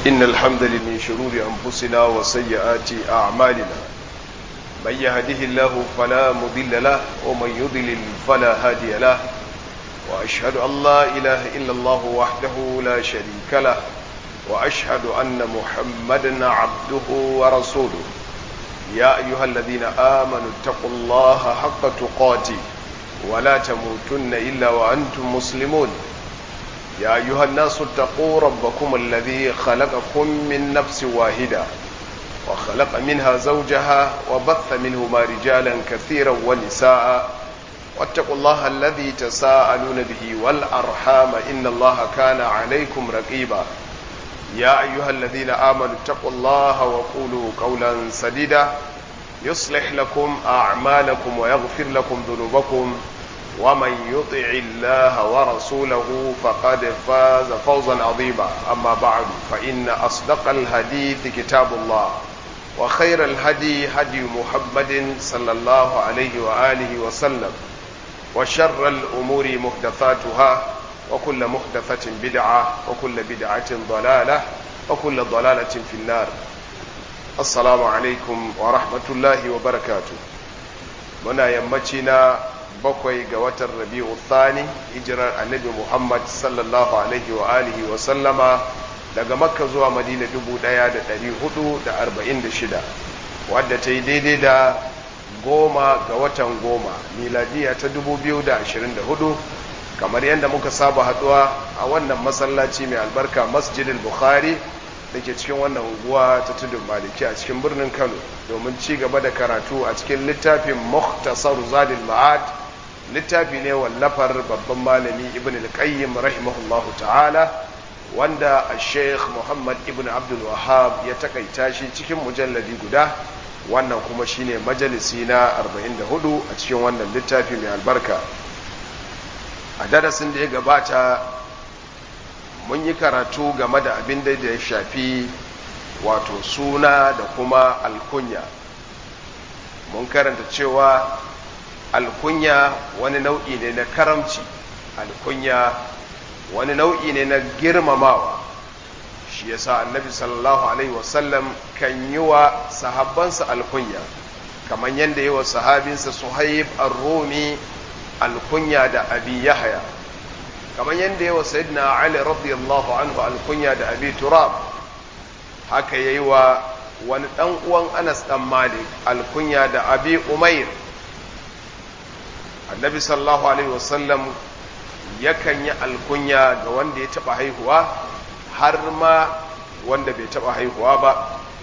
إن الحمد لله من شرور أنفسنا وسيئات أعمالنا من يهده الله فلا مضل له ومن يضلل فلا هادي له وأشهد أن لا إله إلا الله وحده لا شريك له وأشهد أن محمدا عبده ورسوله يا أيها الذين آمنوا اتقوا الله حق تقاته ولا تموتن إلا وأنتم مسلمون يا أيها الناس اتقوا ربكم الذي خلقكم من نفس واحدة وخلق منها زوجها وبث منهما رجالا كثيرا ونساء واتقوا الله الذي تساءلون به والأرحام إن الله كان عليكم رقيبا يا أيها الذين آمنوا اتقوا الله وقولوا قولا سديدا يصلح لكم أعمالكم ويغفر لكم ذنوبكم ومن يطع الله ورسوله فقد فاز فوزا عظيما أما بعد فإن أصدق الحديث كتاب الله وخير الهدي هدي محمد صلى الله عليه وآله وسلم وشر الأمور محدثاتها وكل محدثة بدعة وكل بدعة ضلالة وكل ضلالة في النار السلام عليكم ورحمة الله وبركاته منا يمتنا bakwai ga watan rabi'u thani hijirar annabi muhammad sallallahu alaihi wa alihi wa sallama daga makka zuwa madina 1446 wadda ta yi daidai da goma ga watan goma miladiya ta 2024 kamar yadda muka saba haduwa a wannan masallaci mai albarka masjidil bukhari da ke cikin wannan unguwa ta tudun maliki a cikin birnin kano domin ci gaba da karatu a cikin littafin muhtasar zadil ma'ad littafi ne wallafar babban malami ibn al-qayyim rahimahullahu ta'ala wanda sheikh muhammad ibn abdul wahab ya takaita shi cikin mujalladi guda wannan kuma shine majalisi na 44 a cikin wannan littafi mai albarka a darasin da ya gabata mun yi karatu game da abin da ya shafi wato suna da kuma alkunya mun karanta cewa alkunya wani nau'i ne na karamci alkunya wani nau'i ne na girmamawa shi yasa annabi sallallahu alaihi wasallam kan yi wa sahabbansa alkunya kamar yadda yi wa sahabinsa suhaib ar-rumi alkunya da abi yahya kamar yadda yi wa sayyidina ali radiyallahu anhu alkunya da abi turab haka yayi wa wani dan uwan anas dan malik alkunya da abi umair annabi sallallahu alaihi wasallam yakan yi alkunya ga wanda ya taba haihuwa har ma wanda bai taba haihuwa ba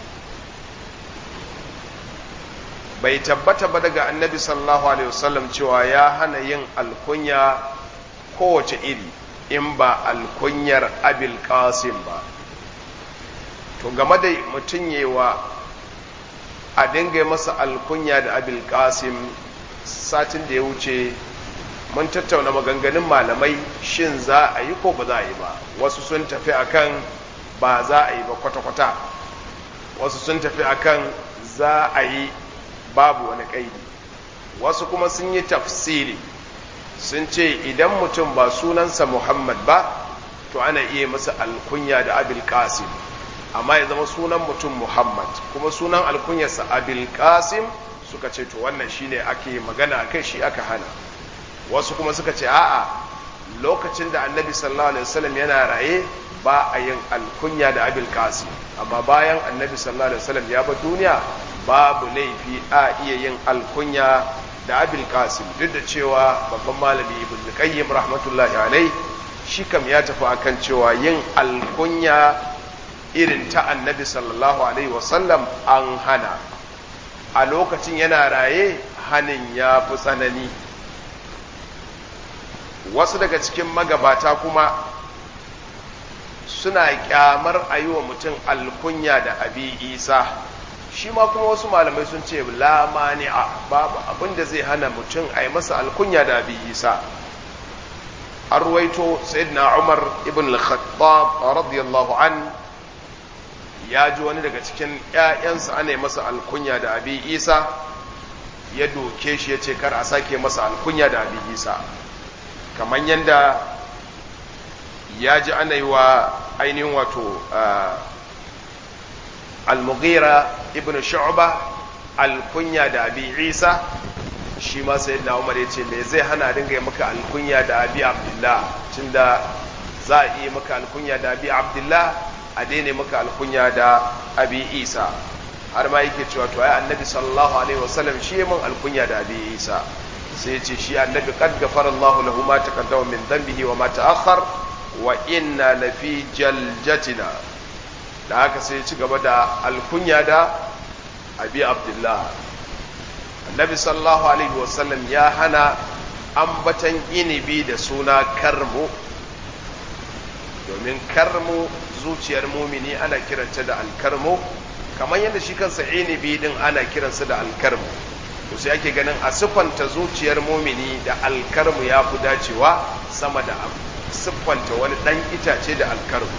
bai tabbata ba daga annabi sallallahu alaihi wasallam cewa ya hana yin alkunya kowace iri in ba alkunyar abil qasim ba to game da mutum yewa a dinga masa alkunya da abil qasim satin da ya wuce mun tattauna maganganun malamai shin za a yi ko ba za a yi ba wasu sun tafi akan ba za a yi ba kwata-kwata wasu sun tafi akan za a yi babu wani kaidi wasu kuma sun yi tafsiri sun ce idan mutum ba sunansa muhammad ba to ana iya masa alkunya da abil qasim amma ya zama sunan mutum muhammad kuma sunan alkunyarsa abil qasim suka ce to wannan shine ake magana akai shi aka hana wasu kuma suka ce a'a lokacin da annabi sallallahu alaihi wasallam yana raye ba a yin alkunya da abil qasim amma bayan annabi sallallahu alaihi wasallam ya bar duniya babu laifi a iya yin alkunya da abil qasim duk da cewa babban malami ibn qayyim rahmatullahi alai shi kam ya tafi akan cewa yin alkunya irin ta annabi sallallahu alaihi wasallam an hana a lokacin yana raye hanin ya fi tsanani wasu daga cikin magabata kuma suna kyamar a yi wa mutum alkunya da abi isa shi ma kuma wasu malamai sun ce la mani'a babu abin da zai hana mutum a yi masa alkunya da abi isa an ruwaito sayyidina umar ibn al-khattab radiyallahu an ya ji wani daga cikin ‘ya'yansa ana masa alkunya da abi isa ya doke shi ya ce kar a sake masa alkunya da abi isa kamar yadda ya ji ana yi wa ainihin wato al-mughira ibn shu'ba alkunya da abi isa shi ma sayyidina umar ya ce me zai hana dinga yi maka alkunya da abi abdullah tunda za a iya maka alkunya da abi abdullah a daina maka alkunya da abi isa har ma yake cewa to ai annabi sallallahu alaihi wasallam shi ya min alkunya da abi isa sai ya ce shi annabi qad ghafara Allah lahu ma taqaddama min dhanbihi wa ma ta'akhkhar wa inna lafi jaljatina da haka sai ya ci gaba da alkunya da abi abdullah annabi sallallahu alaihi wasallam ya hana ambatan inibi da suna karmu domin karmu zuciyar mumini ana kiranta da alkarmu kamar yadda shi kansa inibi din ana kiransa da alkarmu to sai ake ganin a siffanta zuciyar mumini da alkarmu ya fi dacewa sama da siffanta wani ɗan itace da alkarmu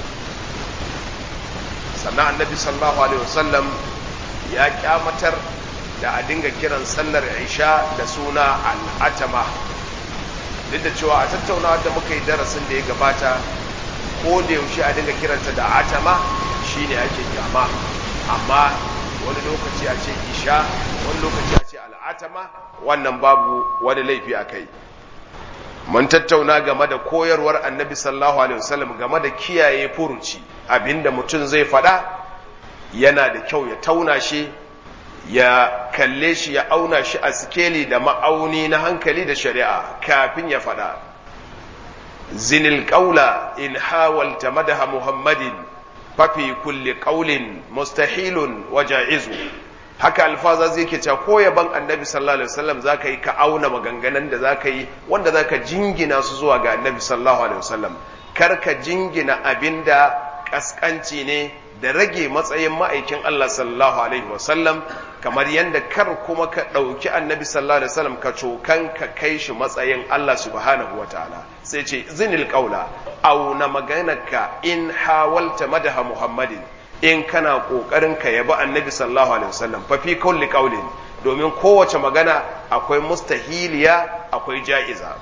sannan annabi sallallahu alaihi wasallam ya kyamatar da a dinga kiran sallar isha da suna al'atama duk da cewa a tattaunawa da muka yi darasin da ya gabata ko da yaushe a dinga kiranta da atama shine ake kyama amma wani lokaci a ce isha wani lokaci a ce al'atama wannan babu wani laifi a kai mun tattauna game da koyarwar annabi sallallahu alaihi wasallam game da kiyaye furuci abinda mutum zai faɗa yana da kyau ya tauna shi ya kalle shi ya auna shi a sikeli da ma'auni na hankali da shari'a kafin ya faɗa zinil ƙaula in hawalta madaha muhammadin fafi kulli ƙaulin mustahilun wa ja'izu haka alfaza zai ke cewa ko yaban annabi sallallahu alaihi wasallam zaka yi ka auna maganganun da zaka yi wanda zaka jingina su zuwa ga annabi sallallahu alaihi wasallam kar ka jingina abinda kaskanci ne da rage matsayin ma'aikin Allah sallallahu alaihi wasallam kamar yadda kar kuma ka ɗauki annabi sallallahu alaihi wasallam ka cokan ka kai shi matsayin Allah subhanahu wa ta'ala sai ce zinil qaula auna maganarka in hawalta madaha muhammadin in kana kokarin ka yabi annabi sallallahu alaihi wasallam fa fi kulli qaulin domin kowace magana akwai mustahiliya akwai ja'iza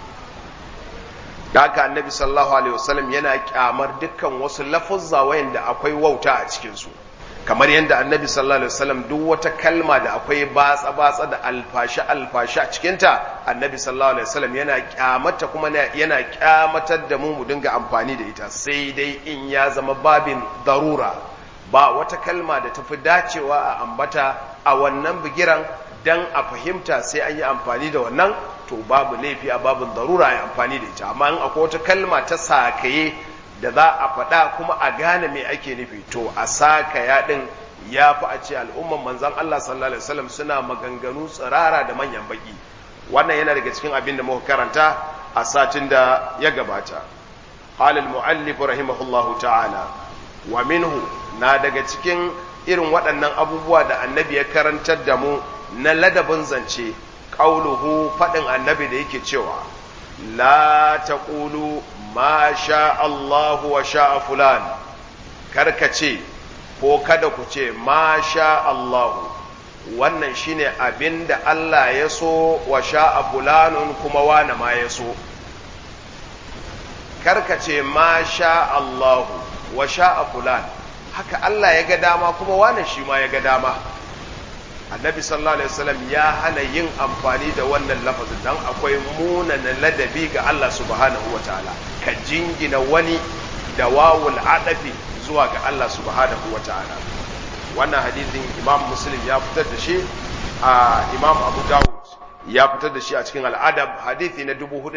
da haka annabi sallallahu alaihi wasallam yana kyamar dukkan wasu lafuzza wayanda akwai wauta a cikin su kamar yadda annabi sallallahu alaihi wasallam duk wata kalma da akwai batsa batsa da alfashi alfashi a cikin ta annabi sallallahu alaihi wasallam yana kyamata kuma yana kyamatar da mu mu dinga amfani da ita sai dai in ya zama babin darura ba wata kalma da tafi dacewa a ambata a wannan bigiran dan a fahimta sai an yi amfani da wannan to babu laifi a babin darura ya amfani da ita amma in akwai wata kalma ta sakaye da za a faɗa kuma a gane me ake nufi to a sakaya din ya fi a ce al'umman manzan Allah sallallahu alaihi wasallam suna maganganu tsirara da manyan baki wannan yana daga cikin abin da muka karanta a satin da ya gabata qala al-muallif rahimahullahu ta'ala wa minhu na daga cikin irin waɗannan abubuwa da annabi ya karantar da mu na ladabin zance ƙauluhu faɗin annabi da yake cewa la taqulu ma sha Allahu wa sha fulan karka ce ko kada ku ce ma sha Allahu wannan shine abinda Allah ya so wa sha fulanun kuma wane ma ya so karka ce ma sha Allahu wa sha fulan haka Allah ya ga dama kuma wane shi ma ya ga dama annabi sallallahu alaihi wasallam ya hana yin amfani da wannan lafazin dan akwai munana ladabi ga Allah subhanahu wataala ka jingina wani da wawul adafi zuwa ga Allah subhanahu wataala wannan hadisin imam muslim ya fitar da shi a imam abu dawud ya fitar da shi a cikin al'adab hadithi na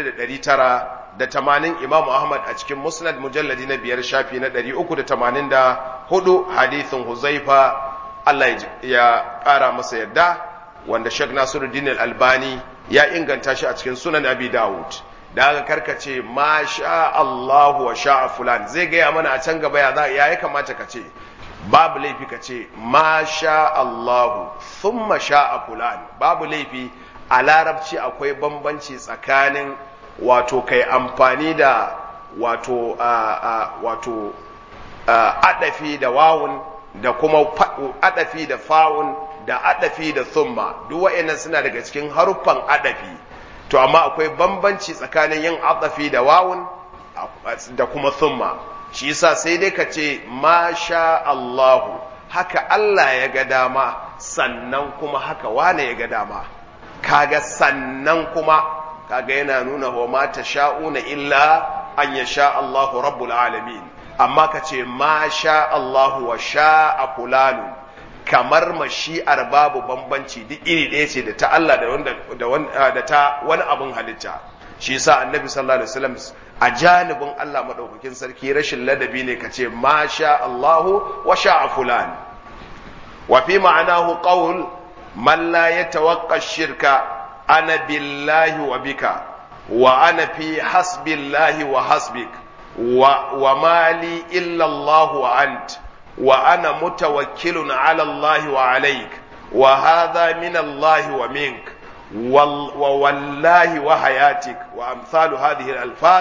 4980 imam ahmad a cikin musnad mujalladi na biyar shafi na 384 hadithin huzaifa Allah ya ƙara masa yadda wanda Sheikh Nasiruddin Al-Albani ya inganta shi a cikin Sunan Abi Dawud da aka karkace ma sha Allahu wa sha fulan zai gaya mana a can gaba ya za ya kamata ka ce babu laifi ka ce ma sha Allahu thumma sha fulan babu laifi a larabci akwai bambanci tsakanin wato kai amfani da wato wato adafi da wawun da kuma adafi da fawun da adafi da thumma duk wa'annan suna daga cikin haruffan adafi to amma akwai bambanci tsakanin yin adafi da wawun da kuma thumma shi yasa sai dai ka ce ma sha Allahu haka Allah ya ga dama sannan kuma haka wane ya ga dama kaga sannan kuma kaga yana nuna wa ma sha'una illa an ya sha Allahu rabbul alamin amma ka ce ma sha Allahu wa sha'a fulanu kamar mashi'ar babu bambanci duk iri ɗaya ce da ta Allah da ta wani abin halitta shi yasa annabi sallallahu alaihi wasallam a janibin Allah madaukakin sarki rashin ladabi ne kace ma sha Allahu wa sha'a fulan wa fi ma'anahu qawl man la yatawaqqa shirka ana billahi wa bika wa ana fi hasbillahi wa hasbik wa wa mali illa Allah wa ant wa ana mutawakkilun ala Allah wa alayk wa hadha min Allah wa mink ووالله وحياتك وأمثال هذه الألفاظ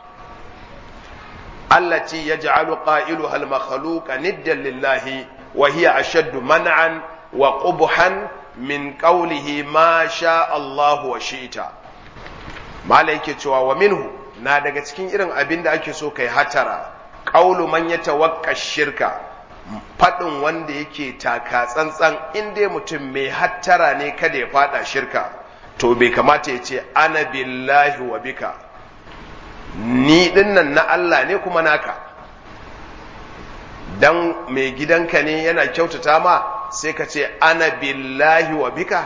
التي يجعل قائلها المخلوق ندا لله وهي أشد منعا وقبحا من قوله ما شاء الله وشئت ما لك ومنه na daga cikin irin abin da ake so kai hatara ƙaulu man ya tawakka shirka faɗin wanda yake taka tsantsan in dai mutum mai hattara ne kada ya fada shirka to bai kamata ya ce ana billahi wa bika ni dinnan na Allah ne kuma naka dan mai gidanka ne yana kyautata ma sai ka ce ana billahi wa bika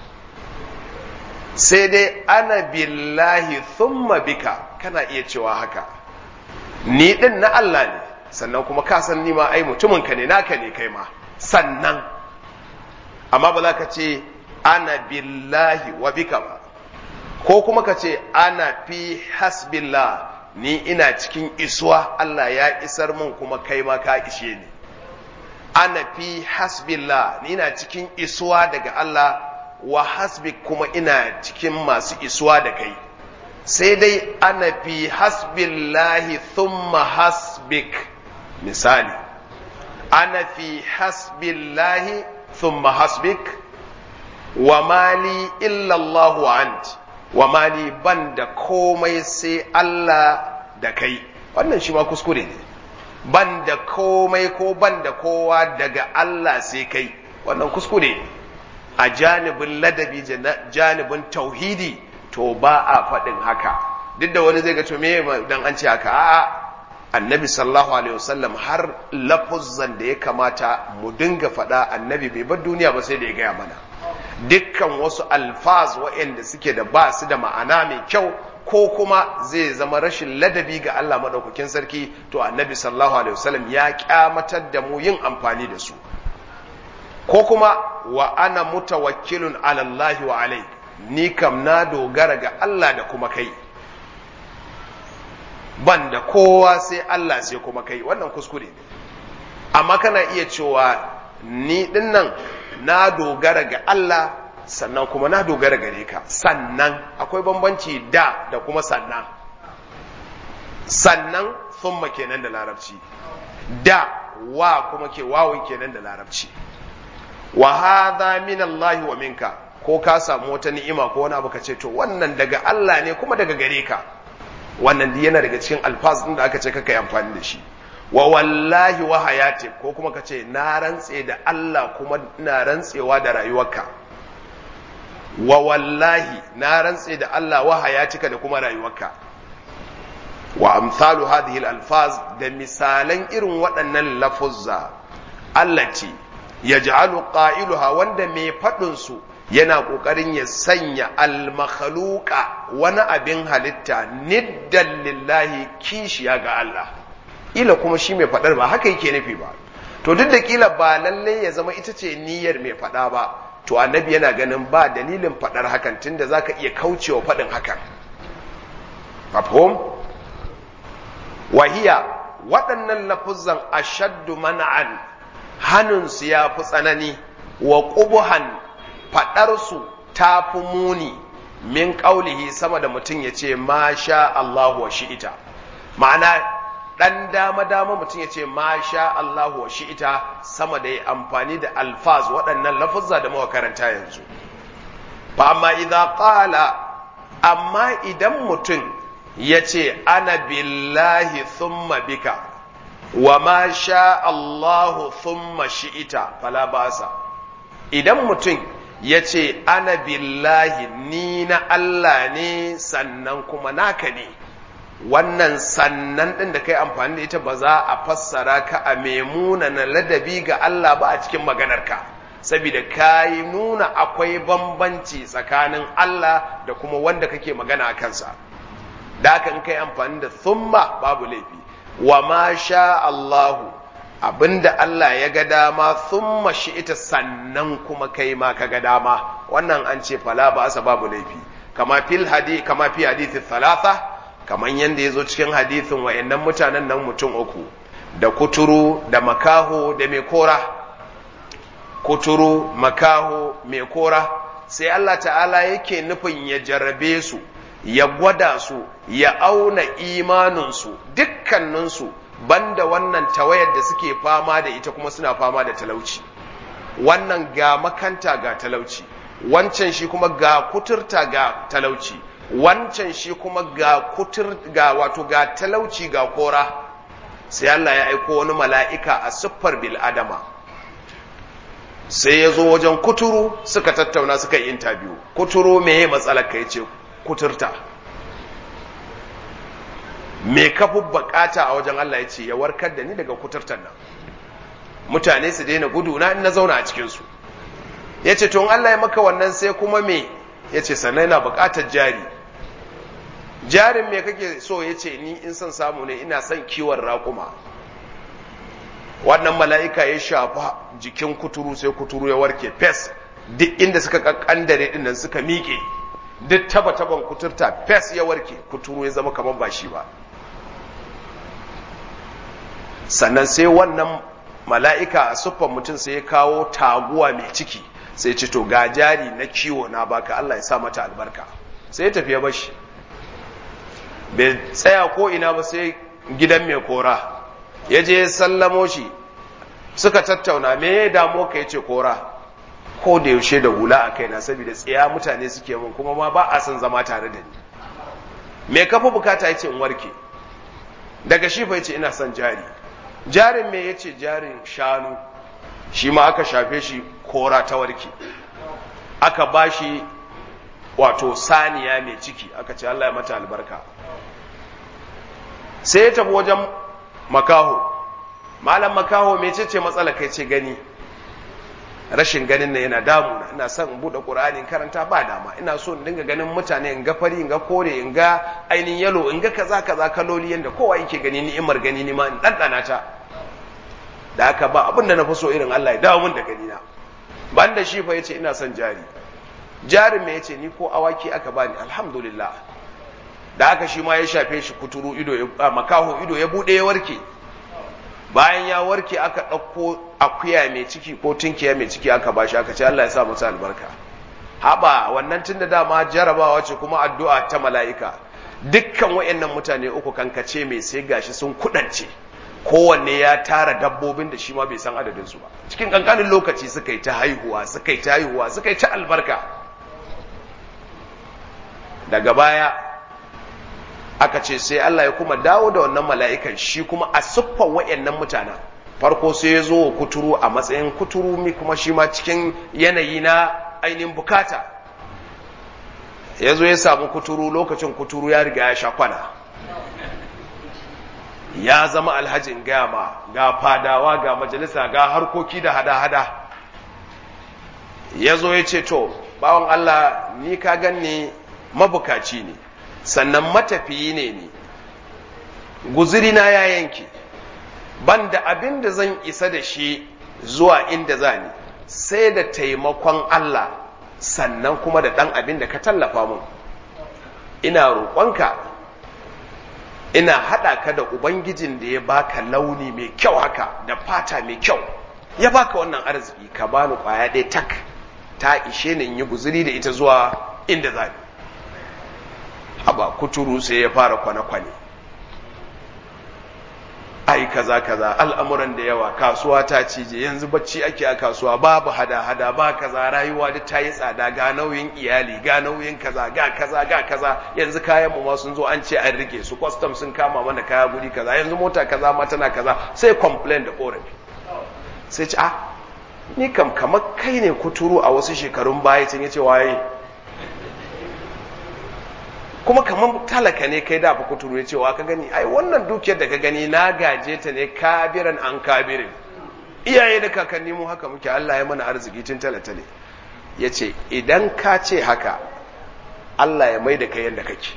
sai dai ana billahi thumma bika kana iya cewa haka ni din na Allah ne sannan kuma ka san ni ma ai mutumin ka ne naka ne kai ma sannan amma ba za ka ce ana billahi wa bika ba ko kuma ka ce ana fi hasbillah ni ina cikin isuwa Allah ya isar min kuma kai ma ka ishe ni ana fi hasbillah ni ina cikin isuwa daga Allah wa hasbik kuma ina cikin masu isuwa da kai sai dai ana fi hasbillahi thumma hasbik misali ana fi hasbillahi thumma hasbik wa mali illallah wa ant wa mali ban da komai sai Allah da kai wannan shi ma kuskure ne ban da komai ko ban da kowa daga Allah sai kai wannan kuskure ne a janibin ladabi janibin tauhidi to ba a faɗin haka duk da wani zai ga to me dan an ce haka a'a annabi sallallahu alaihi wasallam har lafuzzan da ya kamata mu dinga faɗa annabi bai bar duniya ba sai da ya gaya mana dukkan wasu alfaz waɗanda suke da ba su da ma'ana mai kyau ko kuma zai zama rashin ladabi ga Allah maɗaukakin sarki to annabi sallallahu alaihi wasallam ya kyamatar da mu yin amfani da su ko kuma wa ana mutawakkilun ala Allah wa alai ni kam na dogara ga Allah da kuma kai ban da kowa sai Allah sai kuma kai wannan kuskure ne amma kana iya cewa ni dinnan na dogara ga Allah sannan kuma na dogara gare ka sannan akwai bambanci da da kuma sannan sannan thumma kenan da larabci da wa kuma ke wawun kenan da larabci wa hadha min Allah wa minka ko ka samu wata ni'ima ko wani abu ka ce to wannan daga Allah ne kuma daga gare ka wannan yana daga cikin alfaz din da aka ce kaka yi amfani da shi wa wallahi wa hayati ko kuma ka ce na rantse da Allah kuma ina rantsewa da rayuwarka wa wallahi na rantse da Allah wa hayatika da kuma rayuwarka wa amsalu hadhihi alfaz da misalan irin waɗannan lafuzza allati yaj'alu qailuha wanda mai faɗin su yana ƙoƙarin ya sanya almakhluqa wani abin halitta niddan lillahi kishiya ga Allah ila kuma shi mai faɗar ba haka yake nufi ba to duk da kila ba lallai ya zama ita ce niyyar mai faɗa ba to annabi yana ganin ba dalilin faɗar hakan tunda zaka iya kaucewa faɗin hakan mafhum wahiya waɗannan lafuzan ashaddu man'an hannunsu ya fi tsanani wa ƙubuhan faɗarsu ta fi muni min ƙaulihi sama da mutum ya ce ma sha Allahu wa shi'ita ma'ana ɗan dama-dama mutum ya ce ma sha Allahu wa shi'ita sama da ya amfani da alfaz waɗannan lafuzza da muka karanta yanzu fa amma idan ƙala amma idan mutum ya ce ana billahi thumma bika wa ma sha Allahu thumma shi'ita fala basa idan mutum ya ce ana billahi ni na Allah ne sannan kuma naka ne wannan sannan ɗin da kai amfani da ita ba za a fassara ka a memuna na ladabi ga Allah ba a cikin maganarka saboda ka yi nuna akwai bambanci tsakanin Allah da kuma wanda kake magana a kansa da haka in kai amfani da thumma babu laifi wa ma sha Allahu abinda Allah ya ga dama thumma shi ita sannan kuma kai ma ka ga dama wannan an ce fala ba asa babu laifi kama fil hadi kama fi hadithi thalatha kaman yanda yazo cikin hadithin wayannan mutanen nan mutum uku da kuturu da makaho da mai kora kuturu makaho mai kora sai Allah ta'ala yake nufin ya jarrabe su ya gwada su ya auna imaninsu dukkaninsu banda wannan tawayar da suke fama da ita kuma suna fama da talauci wannan ga makanta ga talauci wancan shi kuma ga kuturta ga talauci wancan shi kuma ga kutur ga wato ga talauci ga kora sai Allah ya aiko wani mala'ika a siffar bil adama sai ya zo wajen kuturu suka tattauna suka yi interview kuturu me matsalar ka yace kuturta me kafi bukata a wajen Allah ya ce ya warkar da ni daga kuturtar nan mutane su daina gudu na na zauna a cikinsu ya ce tun Allah ya maka wannan sai kuma me ya ce sannan na bukatar jari jarin me kake so ya ce ni in son samu ne ina son kiwon raƙuma wannan mala'ika ya shafa jikin kuturu sai kuturu ya warke fes duk inda suka kakkandare dinnan suka miƙe duk taba-taban kuturta fes ya warke kuturu ya zama kamar ba shi ba sannan sai wannan mala'ika a siffan mutum sai ya kawo taguwa mai ciki sai ce to ga jari na kiwo na baka Allah ya sa mata albarka sai ya tafi ya bashi bai tsaya ko ina ba sai gidan mai kora ya je ya sallamo shi suka tattauna me ya damu ka ya ce kora ko da yaushe da hula a kaina saboda tsaya mutane suke mun kuma ma ba a son zama tare da ni me kafa bukata ya ce in warke daga shi fa ya ce ina son jari jarin me ya ce jarin shanu shi ma aka shafe shi kora ta warke aka ba shi wato saniya mai ciki aka ce Allah ya mata albarka sai ya tafi wajen makaho malam makaho mai ce matsala kai ce gani rashin ganin na yana damuna ina son in buɗe ƙur'ani in karanta ba dama ina so in dinga ganin mutane in ga fari in ga kore in ga ainihin yalo in ga kaza kaza kaloli yanda kowa yake gani ni'imar gani ni ma in ɗanɗana ta da haka ba abin da na fi so irin Allah ya dawo min da gani na ban da shi fa yace ina son jari jarin me yace ni ko awaki aka bani alhamdulillah da haka shi ma ya shafe shi kuturu ido ya makaho ido ya bude ya warke bayan ya warke aka ɗauko akuya mai ciki ko tunkiya mai ciki aka bashi aka ce Allah ya sa masa albarka haba wannan tun da dama jarabawa ce kuma addu'a ta mala'ika dukkan wayannan mutane uku kankace mai sai gashi sun kudance kowanne ya tara dabbobin da shi ma bai san adadin su ba cikin kankanin lokaci suka yi ta haihuwa suka yi ta haihuwa suka yi ta albarka daga baya aka ce sai Allah ya kuma dawo da wannan mala'ikan shi kuma a siffan wayannan mutanen farko sai ya zo kuturu a matsayin kuturu mi kuma shi ma cikin yanayi na ainihin bukata ya zo ya samu kuturu lokacin kuturu ya riga ya sha kwana ya zama alhajin gama ga fadawa ga majalisa ga harkoki da hada-hada ya zo ya ce to bawan Allah ni ka ganni mabukaci ne sannan matafiyi ne ni guzirina ya yanke ban da abin da zan isa da shi zuwa inda za ni sai da taimakon Allah sannan kuma da ɗan abin da ka tallafa mun ina roƙonka ina haɗa ka da ubangijin da ya baka launi mai kyau haka da fata mai kyau ya baka wannan arziki ka bani ƙwaya ɗaya tak ta ishe ni in yi guziri da ita zuwa inda za ni haba kuturu sai ya fara kwane-kwane ai kaza kaza al'amuran da yawa kasuwa ta cije yanzu bacci ake a kasuwa babu hada hada ba kaza rayuwa duk ta yi tsada ga nauyin iyali ga nauyin kaza ga kaza ga kaza yanzu kayan mu ma sun zo an ce an rike su custom sun kama mana kaya guri kaza yanzu mota kaza ma tana kaza sai complain da korafi sai ce ah ni kam kamar kai ne kuturu a wasu shekarun baya can yace waye kuma kamar talaka ne kai da fa kuturu ya cewa ka gani ai wannan dukiyar da ka gani na gaje ta ne kabiran an kabirin iyaye da kakanni mu haka muke Allah ya mana arziki tun talatale ya ce idan ka ce haka Allah ya mai da kai yadda kake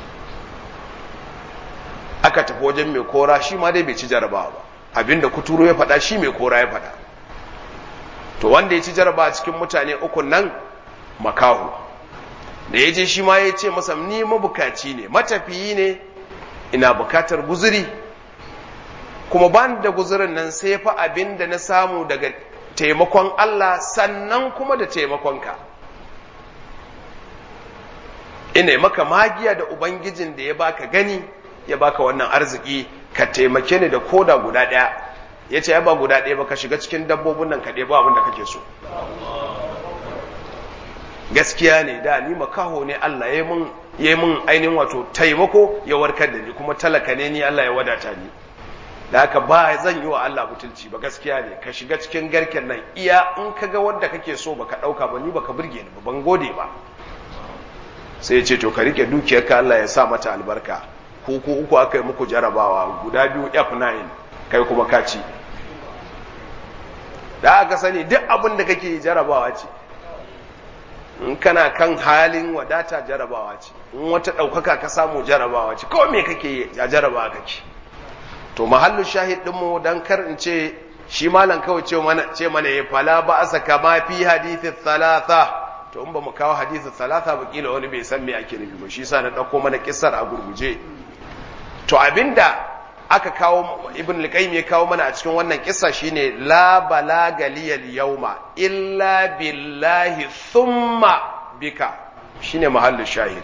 aka tafi wajen mai kora shi ma dai bai ci jarabawa ba abinda kuturu ya faɗa shi mai kora ya faɗa to wanda ya ci jarabawa cikin mutane ukun nan makahu da ya je shi ma ya ce masa ni mabukaci ne matafiyi ne ina bukatar guzuri kuma ban da guzurin nan sai fa abin da na samu daga taimakon Allah sannan kuma da taimakonka ina maka magiya da ubangijin da ya baka gani ya baka wannan arziki ka taimake ni da koda guda ɗaya ya ce ya ba guda ɗaya ba ka shiga cikin dabbobin nan ka ɗebo abin da kake so gaskiya ne da ni makaho ne Allah ya mun ya mun ainihin wato taimako ya warkar da ni kuma talaka ne ni Allah ya wadata ni da haka ba zan yi wa Allah butulci ba gaskiya ne ka shiga cikin garken nan iya in ka ga wanda kake so baka dauka ba ni baka burge ni ba ban gode ba sai ya ce to ka rike dukiyarka Allah ya sa mata albarka ku ku uku aka yi muku jarabawa guda biyu F9 kai kuma ka ci da aka sani duk abin da kake jarabawa ce in kana kan halin wadata jarabawa ce in wata ɗaukaka ka samu jarabawa ce kawai me kake a jarabawa kake to mahallu shahid ɗinmu don kar in ce shi malam kawai ce mana ce mana ya fala ba a saka ma fi hadithin thalatha to in ba mu kawo hadithin thalatha ba kila wani bai san me ake nufi ba shi sa na ɗauko mana kissar a gurguje to abinda aka kawo ibn al ya kawo mana a cikin wannan kissa shine la balaga liyal yawma illa billahi thumma bika shine mahallin shahid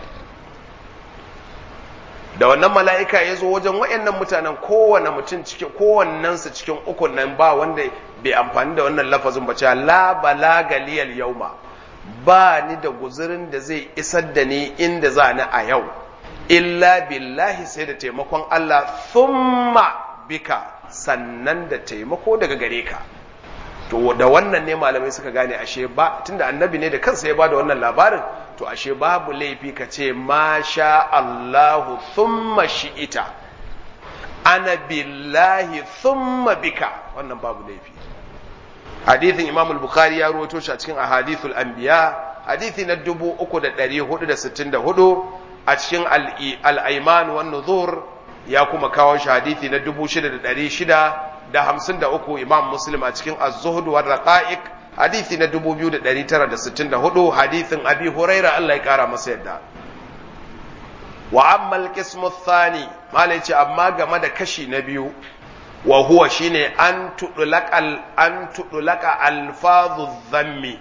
da wannan mala'ika ya zo wajen wayannan mutanen kowane mutum cikin kowannen su cikin ukun nan ba wanda bai amfani da wannan lafazin ba cewa la balaga liyal yawma ba ni da guzurin da zai isar da ni inda za ni a yau illa billahi sai da taimakon Allah thumma bika sannan da taimako daga gare ka to da wannan ne malamai suka gane ashe ba tunda annabi ne da kansa ya bada wannan labarin to ashe babu laifi ka ce ma sha Allahu thumma shi'ita ana billahi thumma bika wannan babu laifi hadithin Imam al-Bukhari ya rawaito shi a cikin ahadithul anbiya hadithi na 3464 a cikin al'aiman wan nuzur ya kuma kawo shi hadithi na 6,653 imam muslim a cikin az-zuhud war raqa'iq hadithi na 2,964 hadithin abi huraira Allah ya kara masa yadda wa amma al-qismu thani malai ce amma game da kashi na biyu wa huwa shine an tudulaka an tudulaka alfazu dhammi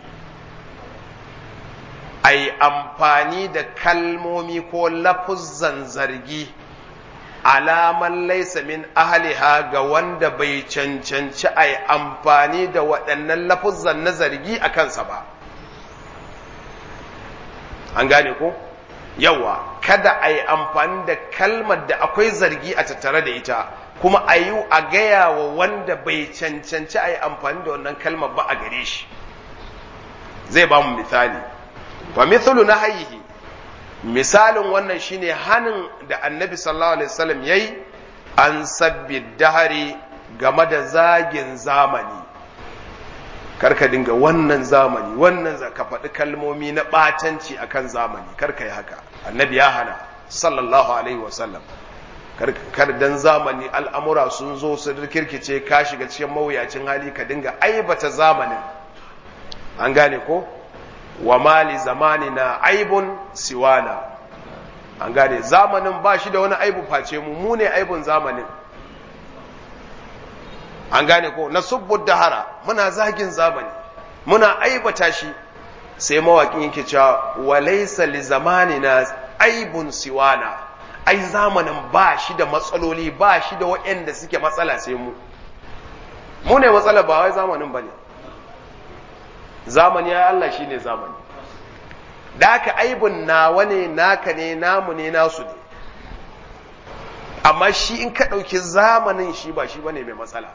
a yi amfani da kalmomi ko lafuzzan zargi alaman laisa min ahliha ga wanda bai cancanci a yi amfani da waɗannan lafuzzan na zargi a kansa ba an gane ko yawa kada a yi amfani da kalmar da akwai zargi a tattare da ita kuma a yi a gaya wa wanda bai cancanci a yi amfani da wannan kalmar ba a gare shi zai ba mu misali wa mithlu nahyihi misalin wannan shine hanin da annabi sallallahu alaihi wasallam yayi an sabbi dahari game da zagin zamani karka dinga wannan zamani wannan za ka faɗi kalmomi na ɓatanci akan zamani karka yi haka annabi ya hana sallallahu alaihi wasallam kar dan zamani al'amura sun zo su kirkice ka shiga cikin mawuyacin hali ka dinga aibata zamanin an gane ko wa mali zamani na aibun siwana an gane zamanin ba shi da wani aibu face mu mu ne aibun zamanin an gane ko na subbud dahara muna zagin zamani muna aibata shi sai mawakin yake cewa wa laysa li zamanina aibun siwana ai zamanin ba shi da matsaloli ba shi da waɗanda suke matsala sai mu mu ne matsala ba wai zamanin ba ne zamani ya Allah shi ne zamani da aka aibun nawa ne naka ne namu ne nasu ne amma shi in ka ɗauki zamanin shi ba shi ba ne mai matsala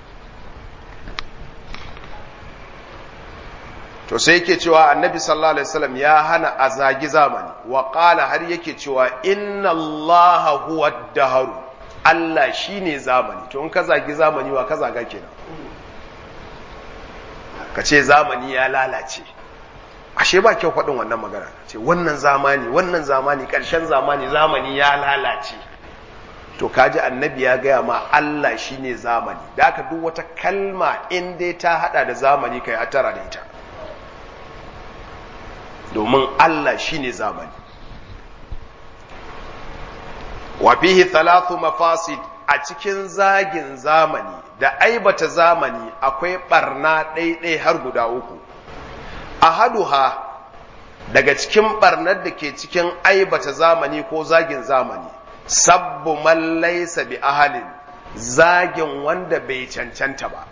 to sai yake cewa annabi sallallahu alaihi wasallam ya hana a zagi zamani wa qala har yake cewa inna allaha huwa dahar Allah shine zamani to in ka zagi zamani wa ka zaga kenan ka ce zamani ya lalace ashe ba kyau faɗin wannan magana ce wannan zamani wannan zamani ƙarshen zamani zamani ya lalace to kaji annabi ya gaya ma Allah shine zamani da aka duk wata kalma in dai ta hada da zamani kai hatara da ita domin Allah shine zamani wa fihi thalathu mafasid a cikin zagin zamani da aibata zamani akwai barna ɗaiɗai har guda uku ahaduha daga cikin barnar da ke cikin aibata zamani ko zagin zamani sabbu man laysa bi ahalin zagin wanda bai cancanta ba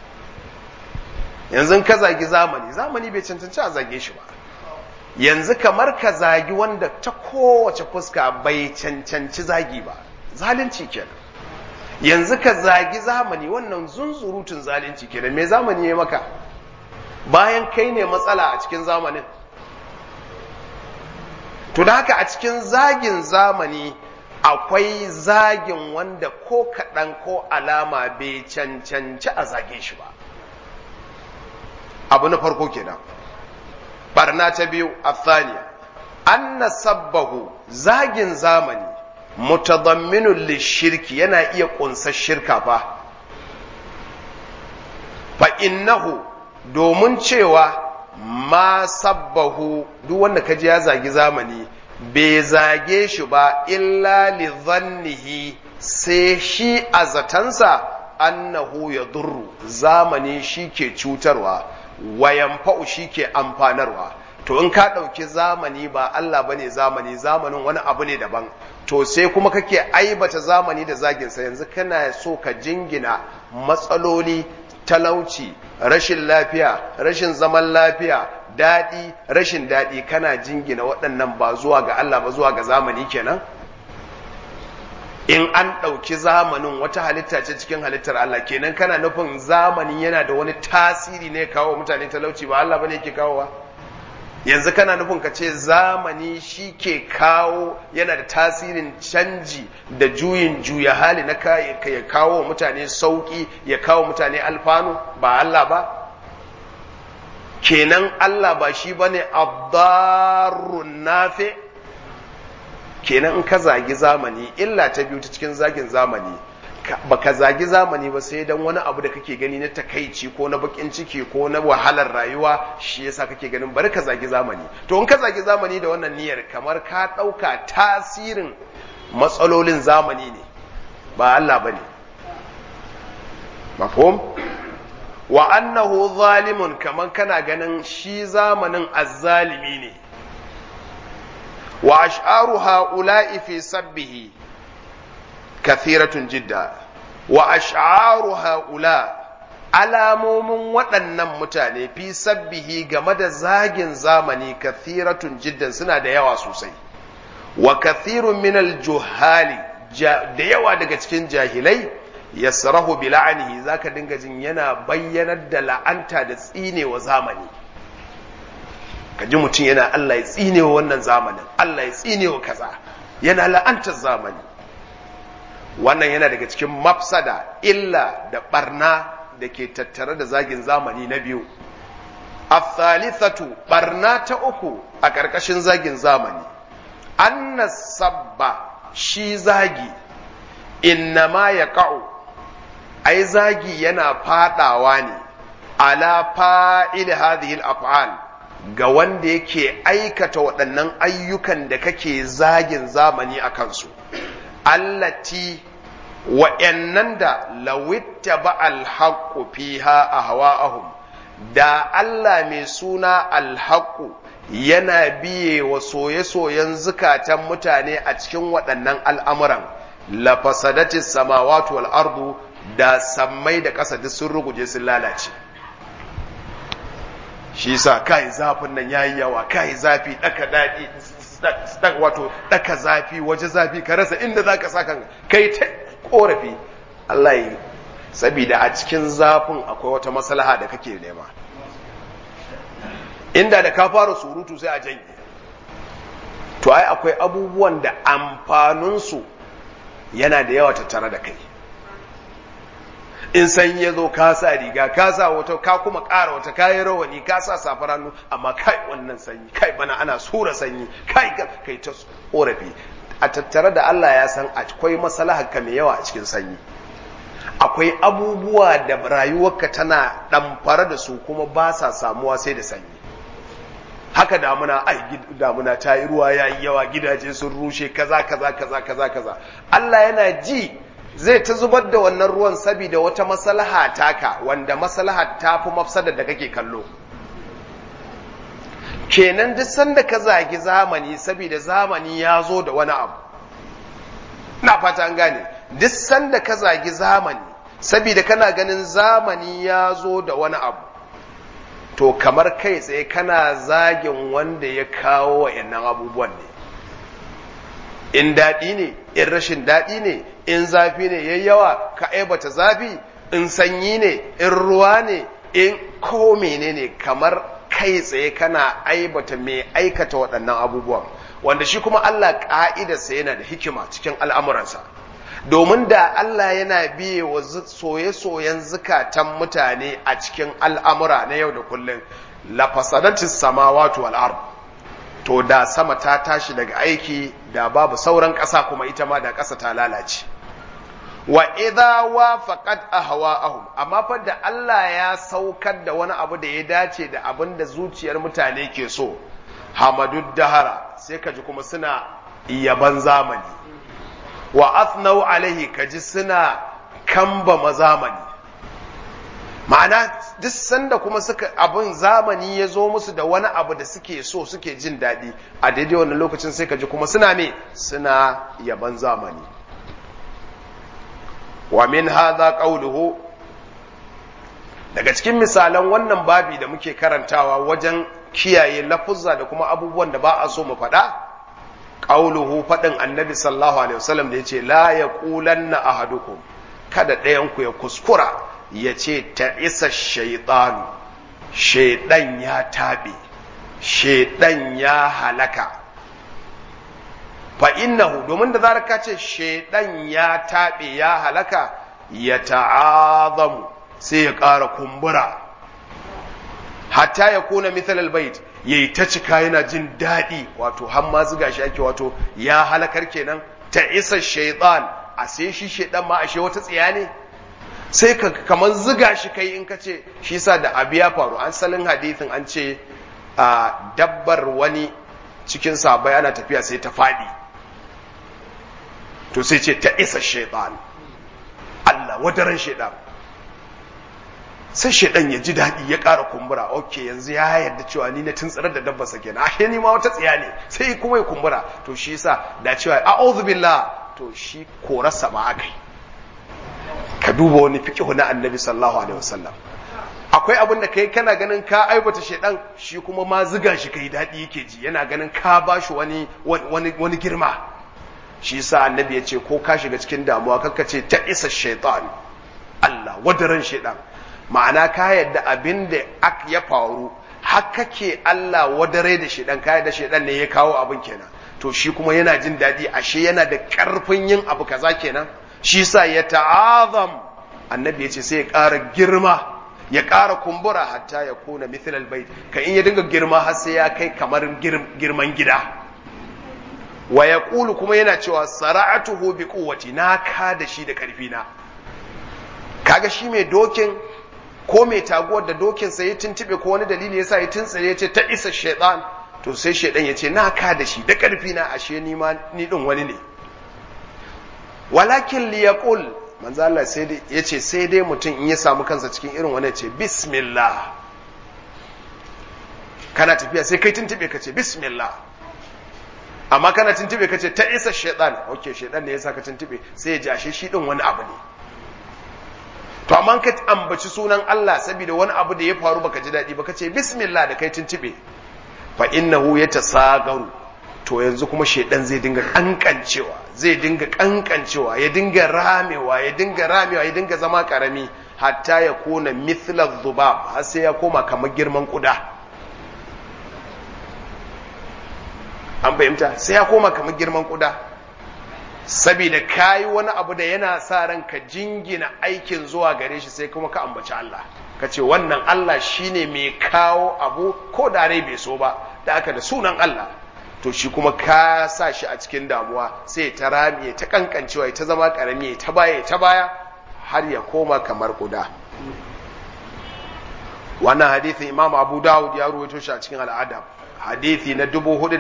yanzu ka zagi zamani zamani bai cancanci a zage shi ba yanzu kamar ka zagi wanda ta kowace fuska bai cancanci zagi ba zalunci kenan yanzu ka zagi zamani wannan zunzurutun zalunci kenan me zamani ya maka bayan kai ne matsala a cikin zamanin to da haka a cikin zagin zamani akwai zagin wanda ko kaɗan ko alama bai cancanci a zage shi ba abu na farko kenan barna ta biyu athaniya anna sabbahu zagin zamani mutadamminun lishirki yana iya ƙunsar shirka fa fa innahu domin cewa ma sabbahu duk wanda kaji ya zagi zamani bai zage shi ba illa li zannihi sai shi a zatansa annahu ya durru zamani shi ke cutarwa wayan fa'u shi ke amfanarwa to in ka ɗauki zamani ba Allah bane zamani zamanin wani abu ne daban to sai kuma kake aibata zamani da zaginsa yanzu kana so ka jingina matsaloli talauci rashin lafiya rashin zaman lafiya daɗi rashin daɗi kana jingina waɗannan ba zuwa ga Allah ba zuwa ga zamani kenan in an ɗauki zamanin wata halitta ce cikin halittar Allah kenan kana nufin zamani yana da wani tasiri ne kawo mutane talauci ba Allah bane yake kawowa yanzu kana nufin ka ce zamani shi ke kawo yana da tasirin canji da juyin juya hali na ya kawo mutane sauki ya kawo mutane alfanu ba Allah ba kenan Allah ba shi bane abdarun nafi kenan in ka zagi zamani illa ta biyu ta cikin zagin zamani ba ka zagi zamani ba sai dan wani abu da kake gani na takaici ko na bakin ciki ko na wahalar rayuwa shi yasa kake ganin bari ka zagi zamani to in ka zagi zamani da wannan niyyar kamar ka ɗauka tasirin matsalolin zamani ne ba Allah ba ne mafhum wa annahu zalimun kamar kana ganin shi zamanin azzalimi ne wa ash'aru ha'ula'i fi sabbihi kathiratun jidda wa ash'aru ha'ula alamomin waɗannan mutane fi sabbihi game da zagin zamani kathiratun jiddan suna da yawa sosai wa kathirun minal juhali da yawa daga cikin jahilai yasrahu bi la'anihi zaka dinga jin yana bayyanar da la'anta da tsinewa zamani kaji mutum yana Allah ya tsinewa wannan zamanin Allah ya tsinewa kaza yana la'antar zamani wannan yana daga cikin mafsada illa da barna da ke tattare da zagin zamani na biyu athalithatu barna ta uku a ƙarƙashin zagin zamani anna sabba shi zagi innama ya ka'u ai zagi yana fadawa ne ala fa'il hadhihi al-af'al ga wanda yake aikata waɗannan ayyukan da kake zagin zamani a kansu allati wa'yannan da lawitta ba alhaƙu fiha a hawa'ahum da Allah mai suna alhaƙu yana biye wa soye-soyen zukatan mutane a cikin waɗannan al'amuran la fasadatis samawati wal ardu da sammai da ƙasa duk sun ruguje sun lalace shi sa kai zafin nan yayi yawa kai zafi daka dadi wato daka zafi waje zafi ka rasa inda zaka saka kai ta korafi Allah yi saboda a cikin zafin akwai wata maslaha da kake nema inda da ka fara surutu sai a janye to ai akwai abubuwan da amfaninsu yana da yawa tattare da kai in sanyi ya zo ka sa riga ka sa wata ka kuma ƙara wata kayi rawani ka sa safar hannu amma kai wannan sanyi kai bana ana sura sanyi kai kai ta korafi a tattare da Allah ya san akwai maslahar ka mai yawa a cikin sanyi akwai abubuwa da rayuwarka tana ɗamfara da su kuma ba sa samuwa sai da sanyi haka damuna ai damuna ta yi ruwa ya yi yawa gidaje sun rushe kaza kaza kaza kaza kaza Allah yana ji zai ta zubar da wannan ruwan saboda wata maslaha taka wanda maslaha ta fi mafsadar da kake kallo kenan duk sanda ka zagi zamani saboda zamani ya zo da wani abu na fata an gane duk sanda ka zagi zamani saboda kana ganin zamani ya zo da wani abu to kamar kai tsaye kana zagin wanda ya kawo wa'annan abubuwan ne in daɗi ne in rashin daɗi ne in zafi ne yayi yawa ka aibata zafi in sanyi ne in ruwa ne in ko menene kamar kai tsaye kana aibata mai aikata waɗannan abubuwan wanda shi kuma Allah ƙa'idarsa yana da hikima cikin al'amuransa domin da Allah yana biye wa soye-soyen zukatan mutane a cikin al'amura na yau da kullum lafasadatis samawati wal ard to da sama ta tashi daga aiki da babu sauran ƙasa kuma ita ma da ƙasa ta lalace wa idza wafaqat ahwa'ahum amma fa da Allah ya saukar da wani abu da ya dace da abin da zuciyar mutane ke so hamadud dahara sai ka ji kuma suna yaban zamani wa athnau alaihi kaji suna kamba mazamani ma'ana duk sanda kuma suka abin zamani ya zo musu da wani abu da suke so suke jin daɗi a daidai wannan lokacin sai kaji kuma suna me suna yaban zamani wa min hadha qawluhu daga cikin misalan wannan babi da muke karantawa wajen kiyaye lafuzza da kuma abubuwan da ba a so mu faɗa qauluhu faɗin annabi sallallahu alaihi wasallam da yace la yaqulanna ahadukum kada ɗayan ku ya kuskura ya ce ta isa shaytanu shaydan ya tabe shaydan ya halaka fa innahu domin da zarar ka ce shaydan ya tabe ya halaka ya ta'azamu sai ya ƙara kumbura hatta ya kuna mithal albayt yayi ta cika yana jin daɗi wato har ma zuga shi ake wato ya halakar kenan ta isa shaitan a sai shi shaitan ma ashe wata tsiya ne sai ka kamar zuga shi kai in ka ce shi sa da abu ya faru an salin hadithin an ce a dabbar wani cikin sabai ana tafiya sai ta faɗi to sai ce ta isa shaitan Allah wadaran shaitan sai shaidan ya ji daɗi ya ƙara kumbura ok yanzu ya yarda cewa ni na tuntsirar da dabba sa kenan ashe ni ma wata tsiya ne sai kuma ya kumbura to shi yasa da cewa a'udhu billah to shi korarsa ma akai ka duba wani fiqhu na annabi sallallahu alaihi wasallam akwai abin da kai kana ganin ka aibata shaidan shi kuma ma ziga shi kai daɗi yake ji yana ganin ka bashi wani wani wani girma shi yasa annabi ya ce ko ka shiga cikin damuwa kakka ce ta isa shaitan Allah wadaran shaidan ma'ana ka yadda abin da ya faru haka ke Allah wadare da shedan ka yadda shedan ne ya kawo abin kenan to shi kuma yana jin daɗi ashe yana da ƙarfin yin abu kaza kenan shi sa ya ta'azam annabi ya ce sai ya ƙara girma ya ƙara kumbura hatta ya kuna mithl albayt ka in ya dinga girma har sai ya kai kamar girman gida wa yaqulu kuma yana cewa sara'atuhu bi quwwati na ka da shi da ƙarfi na kaga shi mai dokin ko mai taguwar da dokinsa ya tuntube ko wani dalili ya sa ya tuntsire ya ce ta isa shaitan to sai shaitan ya ce na ka da shi da ƙarfi na ashe ni ma ni din wani ne walakin li yaqul manzo Allah sai dai yace sai dai mutum in ya samu kansa cikin irin wani ce bismillah kana tafiya sai kai tuntube ka ce bismillah amma kana tuntube ka ce ta isa shaitan ok shaitan ne ya sa ka tuntube sai ya ji ashe shi din wani abu ne to amma ka ambaci sunan Allah saboda wani abu da ya faru baka ji daɗi ba ka ce bismillah da kai tuntube fa innahu yatasagaru to yanzu kuma shaidan zai dinga kankancewa zai dinga kankancewa ya dinga ramewa ya dinga ramewa ya dinga zama karami hatta ya kona mithla dhubab har sai ya koma kamar girman kuda an fahimta sai ya koma kamar girman kuda saboda kayi wani abu da yana sa ran ka jingina aikin zuwa gare shi sai kuma ka ambaci Allah ka ce wannan Allah shine mai kawo abu ko da rai bai so ba da aka da sunan Allah to shi kuma ka sa shi a cikin damuwa sai ta rami ta kankancewa ta zama karami ta baya ta baya har ya koma kamar kuda wannan hadithin Imam Abu Dawud ya ruwaito shi a cikin al'adab hadithi na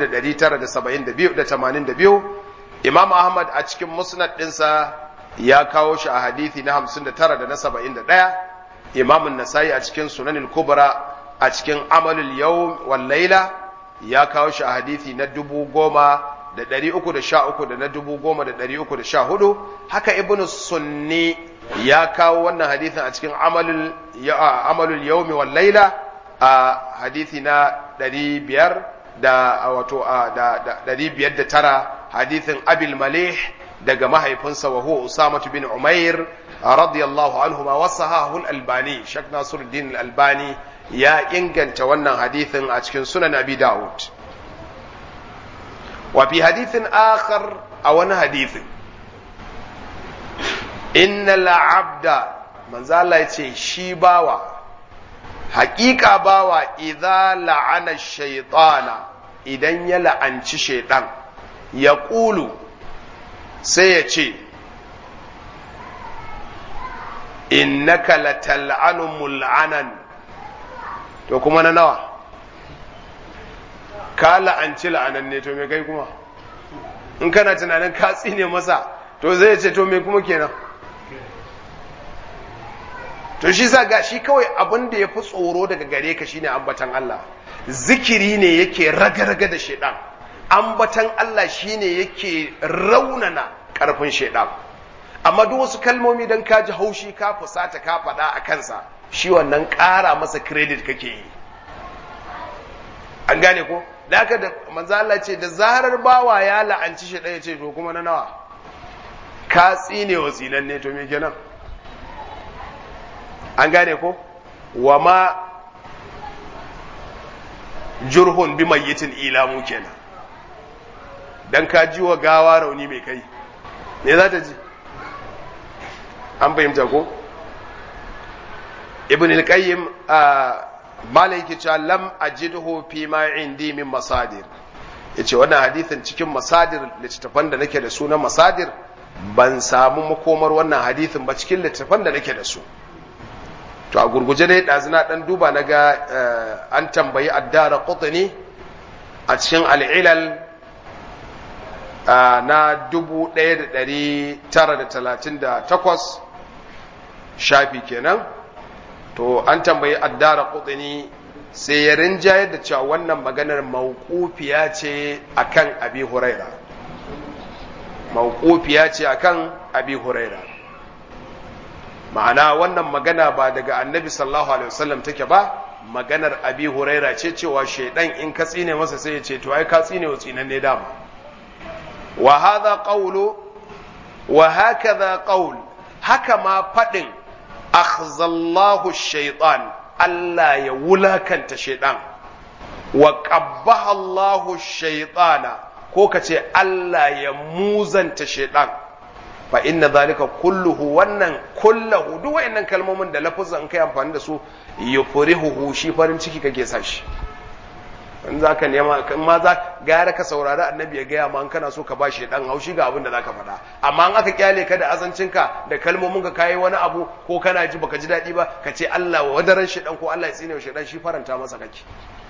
4972 Imam Ahmad a cikin musnad ɗinsa ya kawo shi a hadithi na 59 da na 71 Imam Nasai a cikin Sunanin Kubra a cikin Amalul Yawm wal Laila ya kawo shi a hadithi na dubu goma da ɗari uku da sha uku da na dubu goma da ɗari uku da sha hudu haka ibn sunni ya kawo wannan hadithin a cikin amalul yaumi wal laila a hadithi na ɗari biyar da wato da ɗari biyar da tara hadithin abil malih daga mahaifinsa wa huwa usamatu bin umair radiyallahu anhu ma wasahahu al-albani shak nasiruddin al-albani ya inganta wannan hadithin a cikin sunan abi dawud wa fi hadithin akhar a wani hadithin innal abda manzo Allah ya ce shi bawa haƙiƙa bawa idza la'ana shaytana idan ya la'anci shaytan ya ƙulu sai ya ce innaka latal'anu mul'anan to kuma na nawa ka la'anci la'anan ne to me kai kuma in kana tunanin ka tsine masa to zai ce to me kuma kenan to shi sa ga shi kawai abin da ya fi tsoro daga gare ka shine ambatan Allah zikiri ne yake raga-raga da shaidan ambatan Allah shine yake raunana karfin shaidan amma duk wasu kalmomi don ka ji haushi ka fusata ka faɗa a kansa shi wannan ƙara masa credit kake yi an gane ko da haka da manzo Allah ce da zarar bawa ya la'anci shi ɗaya ce to kuma na nawa ka tsine wa tsinan ne to me kenan an gane ko wa ma jurhun bi mayyitin ilamu kenan dan ka ji wa gawa rauni mai kai me za ta ji an fahimta ko ibn al-qayyim malai yake cewa lam ajidhu fi ma indi min masadir yace wannan hadithin cikin masadir littattafan da nake da su na masadir ban samu makomar wannan hadithin ba cikin littattafan da nake da su to a gurguje dai ɗazina ɗan duba na ga an tambayi addara qutni a cikin al'ilal na 1938 shafi kenan to an tambayi addara qutni sai ya rinjayar da cewa wannan maganar mawqufiya ce akan abi huraira mawqufiya ce akan abi huraira ma'ana wannan magana ba daga annabi sallallahu alaihi wasallam take ba maganar abi huraira ce cewa shaidan in ka tsine masa sai ya ce to ai ka tsine wa tsinan ne dama wa hadha qawlu wa hakadha qawl haka ma fadin akhzallahu shaytan Allah ya wulakanta shaidan wa qabbaha Allahu shaytana ko kace Allah ya muzanta shaidan fa inna zalika kulluhu wannan kullahu duk wayannan kalmomin da lafuzan kai amfani da su yufrihuhu shi farin ciki kake sa shi in zaka nema in ma za gara ka saurari annabi ya gaya ma an kana so ka ba shi dan haushi ga abin da zaka faɗa amma in aka kyale ka da azancinka da kalmomin ka kai wani abu ko kana ji baka ji daɗi ba ka ce Allah wa wadaran shi dan ko Allah ya tsine shi dan shi faranta masa kake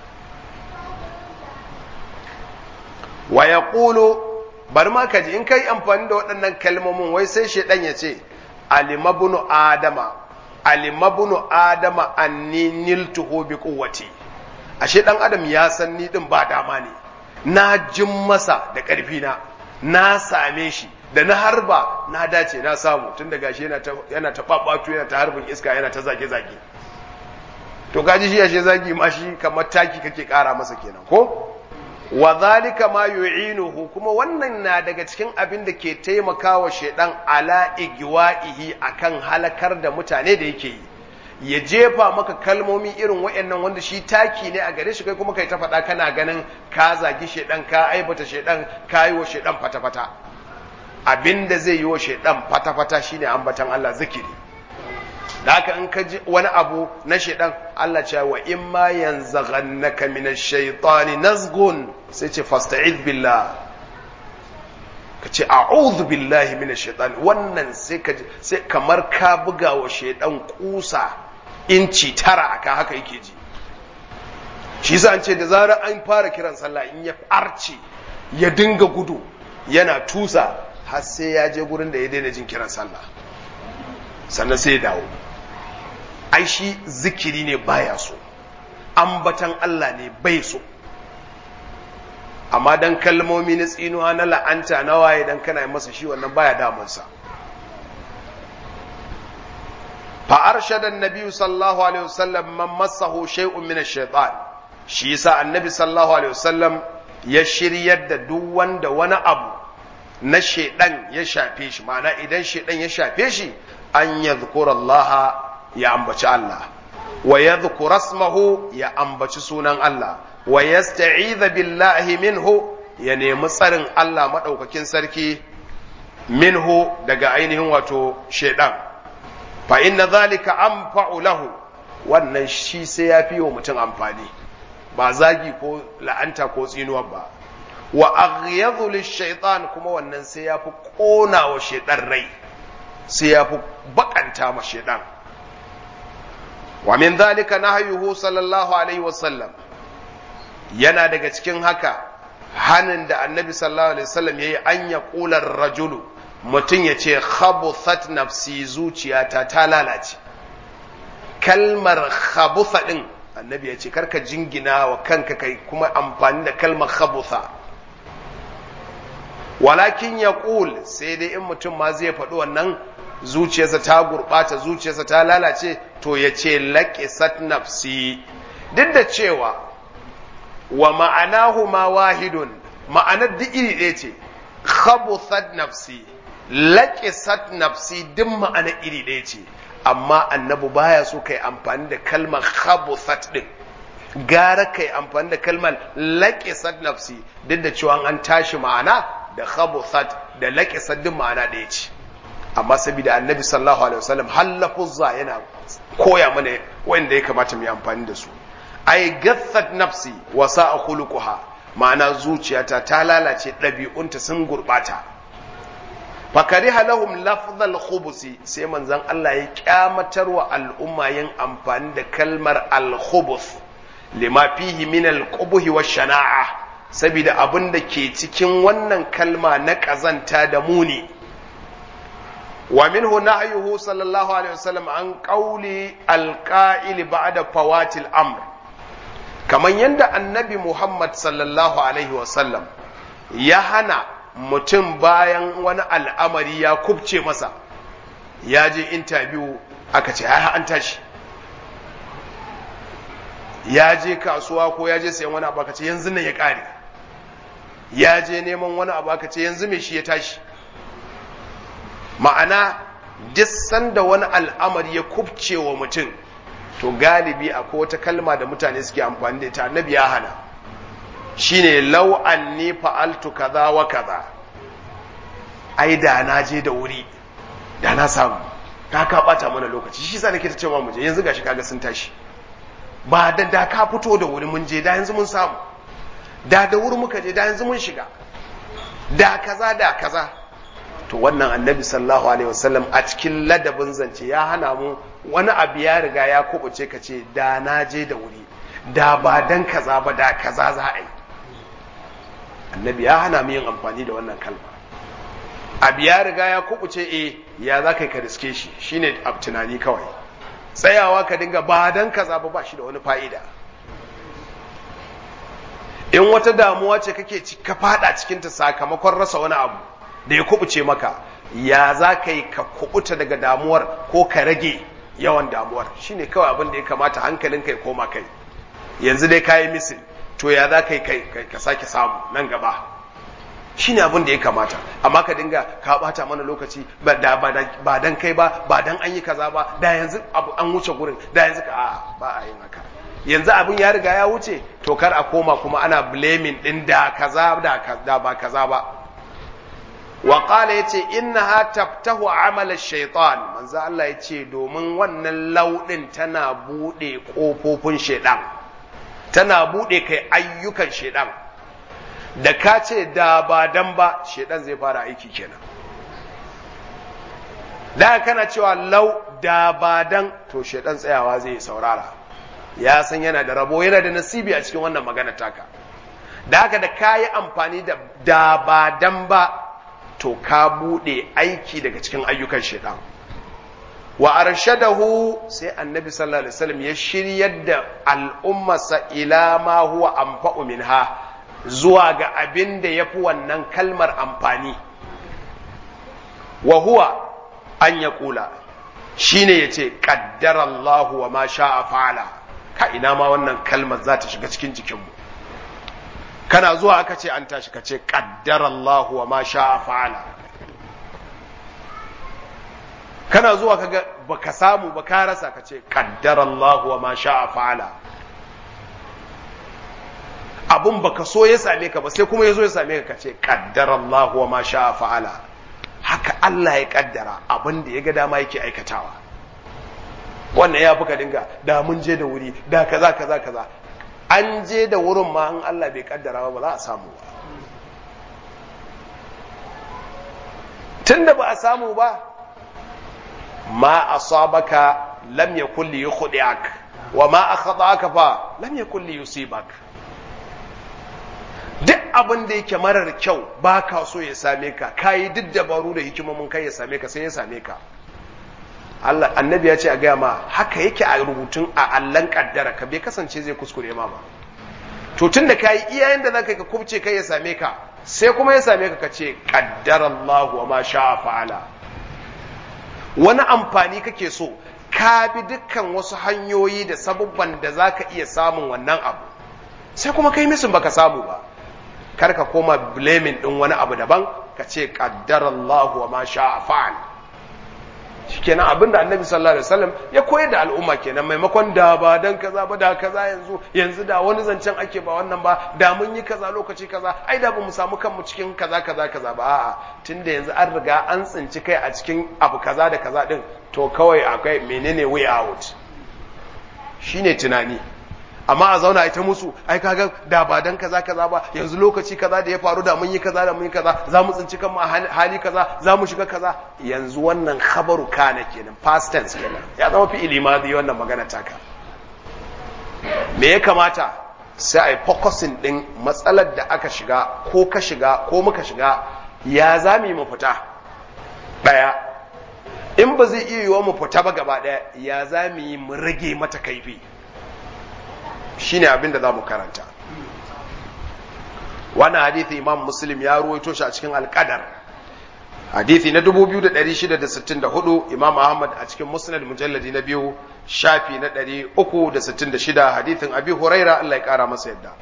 wa yaqulu bari ma ka ji in kai amfani da waɗannan kalmomin wai sai shaidan ya ce alimabunu adama alimabunu adama anni niltuhu bi quwwati ashe dan adam ya san ni din ba dama ne na jin masa da ƙarfi na na same shi da na harba na dace na samu tun da gashi yana ta yana ta babatu yana ta harbin iska yana ta zage zage to gaji shi ashe zagi ma shi kamar taki kake kara masa kenan ko wa zalika ma yu'inuhu kuma wannan na daga cikin abin da ke taimakawa shedan ala igwa'ihi akan halakar da mutane da yake yi ya jefa maka kalmomi irin waɗannan wanda shi taki ne a gare shi kai kuma kai ta faɗa kana ganin ka zagi shedan ka aibata shedan ka yi wa shedan fata-fata abin da zai yi wa shedan fata-fata shine ambatan Allah zikiri da haka in ka ji wani abu na shaidan Allah ce wa in ma yanzaghannaka min ash-shaytani nazghun sai ce fasta'id billah ka ce a'udhu billahi min ash-shaytani wannan sai ka sai kamar ka buga wa shaidan kusa inci tara aka haka yake ji shi yasa an ce da zarar an fara kiran sallah in ya arce ya dinga gudu yana tusa har sai ya je gurin da ya daina jin kiran sallah sannan sai ya dawo ai shi zikiri ne baya so ambatan Allah ne bai so amma dan kalmomi na tsinuwa na la'anta na waye dan kana masa shi wannan baya damunsa fa arshada annabi sallallahu alaihi wasallam man massahu shay'un min ash-shaytan shi yasa annabi sallallahu alaihi wasallam ya shiryar da duk wanda wani abu na shedan ya shafe shi ma'ana idan shedan ya shafe shi an yadhkura Allah ya ambaci Allah wa yadhkura ismahu ya ambaci sunan Allah wa yasta'iza billahi minhu ya nemi tsarin Allah madaukakin sarki minhu daga ainihin wato shedan fa inna zalika anfa'u lahu wannan shi sai ya fi wa mutum amfani ba zagi ko la'anta ko tsinuwa ba wa aghyadhu lish-shaytan kuma wannan sai ya fi kona wa shedan rai sai ya fi bakanta ma shedan wa min dhalika nahyuhu sallallahu alaihi wasallam yana daga cikin haka hanin da annabi sallallahu alaihi wasallam yayi an ya qular rajulu mutum ya ce khabuthat nafsi zuciyata ta lalace kalmar khabutha din annabi ya ce karka jingina wa kanka kai kuma amfani da kalmar khabutha walakin ya ƙul sai dai in mutum ma zai faɗi wannan zuciyarsa ta gurɓata zuciyarsa ta lalace to ya ce laƙisat nafsi duk da cewa wa ma'anahu ma wahidun ma'anar duk iri ɗaya ce khabuthat nafsi laƙisat nafsi duk ma'anar iri ɗaya ce amma annabi baya so kai amfani da kalmar khabuthat din gara kai amfani da kalmar laƙisat nafsi duk da cewa an tashi ma'ana da khabuthat da laƙisat duk ma'ana ɗaya ce amma saboda annabi sallallahu alaihi wasallam hallafuzza yana koya mana wanda ya kamata mu yi amfani da su ai gathat nafsi wa sa'a khuluquha ma'ana zuciyata ta lalace ɗabi'unta sun gurɓata fakariha lahum lafzal khubusi sai manzon Allah ya kyamatar wa al'umma yin amfani da kalmar al-khubus lima fihi min al-qubuhi wa shana'a saboda abin da ke cikin wannan kalma na kazanta da muni wa minhu nahyuhu sallallahu alaihi wasallam an qawli al-qa'il ba'da fawatil amr kaman yanda annabi Muhammad sallallahu alaihi wasallam ya hana mutum bayan wani al'amari ya kubce masa ya je intabiyu aka ce ya an tashi ya je kasuwa ko ya je sayan wani abu aka ce yanzu nan ya ƙare ya je neman wani abu aka ce yanzu mai shi ya tashi ma'ana duk sanda wani al'amari ya kubce wa mutum to galibi akwai wata kalma da mutane suke amfani da ita annabi ya hana shine lau anni fa'altu kaza wa kaza ai da na je da wuri da na samu ka ka bata mana lokaci shi sa nake ta cewa mu je yanzu gashi kaga sun tashi ba da da ka fito da wuri mun je da yanzu mun samu da da wuri muka je da yanzu mun shiga da kaza da kaza to wannan annabi sallallahu alaihi wasallam a cikin ladabin zance ya hana mu wani abu ya riga ya kubuce ka ce da na je da wuri da ba dan kaza ba da kaza za a yi annabi ya hana mu yin amfani da wannan kalma abu ya riga ya kubuce e ya za ka yi ka riske shi shine abu tunani kawai tsayawa ka dinga ba dan kaza ba ba shi da wani fa'ida in wata damuwa ce kake ka fada cikinta sakamakon rasa wani abu da ya kubuce maka ya za ka yi ka kubuta daga damuwar ko ka rage yawan damuwar shine kawai abin da ya kamata hankalinka ya koma kai yanzu dai ka yi misin to ya za ka yi ka sake samu nan gaba shine abin da ya kamata amma ka dinga ka bata mana lokaci ba dan kai ba ba dan an yi kaza ba da yanzu an wuce gurin da yanzu ka a ba a yin haka yanzu abin ya riga ya wuce to kar a koma kuma ana blaming din da kaza da ba kaza ba wa qala yace innaha taftahu amal ash-shaytan manzo Allah yace domin wannan laudin tana bude kofofin shaytan tana bude kai ayyukan shaytan da ka ce da ba dan ba shaytan zai fara aiki kenan da kana cewa lau da ba dan to shaytan tsayawa zai saurara ya san yana da rabo yana da nasibi a cikin wannan magana taka da haka da ka yi amfani da da ba dan ba to ka buɗe aiki daga cikin ayyukan shaitan wa arshadahu sai annabi sallallahu alaihi wasallam ya shiryar da al'ummarsa ila ma huwa anfa'u minha zuwa ga abin da yafi wannan kalmar amfani wa huwa an ya kula shine yace qaddara Allah wa ma sha'a fa'ala ka ina ma wannan kalmar za ta shiga cikin jikinmu kana zuwa aka ce an tashi ka ce qaddara Allah wa ma sha'a fa'ala kana zuwa kaga baka samu ba ka rasa ka ce qaddara Allah wa ma sha'a fa'ala abun baka so ya same ka ba sai kuma ya zo ya same ka ka ce qaddara Allah wa ma sha'a fa'ala haka Allah ya kaddara abin da ya ga dama yake aikatawa wannan ya fi ka dinga da mun je da wuri da kaza kaza kaza an je da wurin ma in Allah bai kaddara ba za a samu ba tunda ba a samu ba ma asabaka lam yakul li yukhdi'ak wa ma akhta'aka fa lam yakul li yusibak duk abin da yake marar kyau ba ka so ya same ka kayi duk dabaru da hikimomin kai ya same ka sai ya same ka Allah annabi ya ce a gaya ma haka yake a rubutun a allan kaddara ka bai kasance zai kuskure ma ba to tun da kayi iyayen da zaka ka kubce kai ya same ka sai kuma ya same ka ka ce qaddara Allah wa ma sha'a fa'ala wani amfani kake so ka bi dukkan wasu hanyoyi da sabubban da zaka iya samun wannan abu sai kuma kai misin baka samu ba kar ka koma blaming din wani abu daban ka ce qaddara Allah wa ma sha'a fa'al shikenan abinda annabi sallallahu alaihi wasallam ya koyar da al'umma kenan maimakon da ba dan kaza ba da kaza yanzu yanzu da wani zancen ake ba wannan ba da mun yi kaza lokaci kaza ai da bamu samu kanmu cikin kaza kaza kaza ba a'a tunda yanzu an riga an tsinci kai a cikin abu kaza da kaza din to kawai akwai menene way out shine tunani amma a zauna ita musu ai kaga da ba dan kaza kaza ba yanzu lokaci kaza da ya faru da mun yi kaza da mun yi kaza za mu tsinci kanmu a hali kaza za mu shiga kaza yanzu wannan khabaru kana kenan past tense kenan ya zama fi ilimadi wannan magana taka me ya kamata sai ai focusing din matsalar da aka shiga ko ka shiga ko muka shiga ya zami mu fita daya in ba zai iya yiwa mu fita ba gaba daya ya zami mu rage mata kaifi shine abin da za mu karanta wannan hadithi imam muslim ya ruwaito shi a cikin alƙadar hadithi na 2664 imam ahmad a cikin musnad mujalladi na biyu shafi na 366 hadithin abi huraira Allah ya kara masa yadda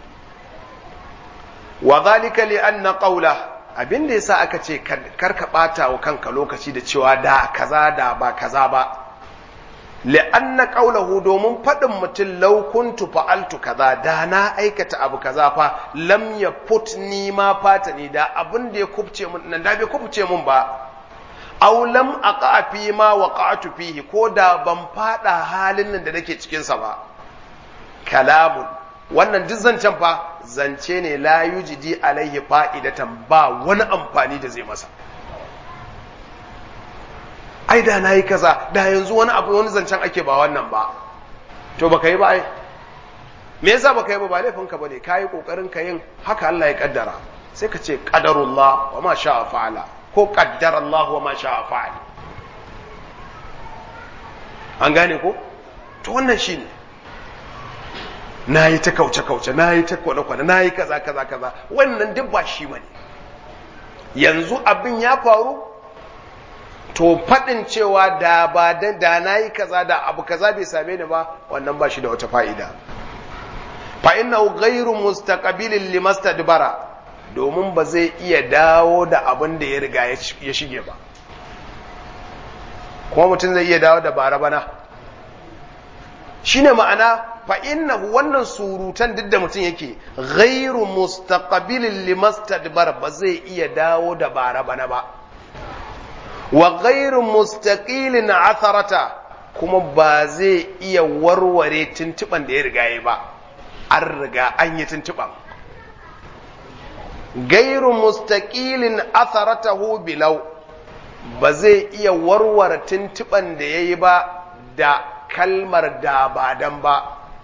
wa zalika li anna qawla abin da yasa aka ce kar ka bata wa kanka lokaci da cewa da kaza da ba kaza ba li'anna qawlahu domin faɗin mutum law kuntu fa'altu kaza da na aikata abu kaza fa lam yafut ni ma fata ni da abin da ya kubce mun nan da bai kubce mun ba aw lam aqa fi ma waqa'tu fihi ko da ban fada halin nan da nake cikin sa ba kalamun wannan duk zancen fa zance ne la yujidi alaihi fa'idatan ba wani amfani da zai masa ai da na yi kaza da yanzu wani abu wani zancen ake ba wannan ba to baka yi ba ai me yasa baka yi ba ba laifin ka bane kai kokarin ka yin haka Allah ya kaddara sai ka ce qadarullah wa ma sha'a fa'ala ko qaddara Allah wa ma sha'a fa'al an gane ko to wannan shine na yi ta kauce-kauce na yi ta kwane-kwane na yi kaza kaza kaza wannan duk ba shi bane yanzu abin ya faru to faɗin cewa da ba da na yi kaza da abu kaza bai same ni ba wannan ba shi da wata fa'ida fa innahu ghairu mustaqbilin limastadbara domin ba zai iya dawo da abin da ya riga ya shige ba kuma mutum zai iya dawo da bara bana shine ma'ana fa innahu wannan surutan duk da mutum yake ghairu mustaqbilin limastadbara ba zai iya dawo da bara bana ba wa ghairu mustaqilin atharata kuma ba zai iya warware tuntuban da ya riga ya ba an riga an yi tuntuban gairu mustaqilin atharatahu bilau ba zai iya warware tuntuban da ya yi ba da kalmar da ba dan ba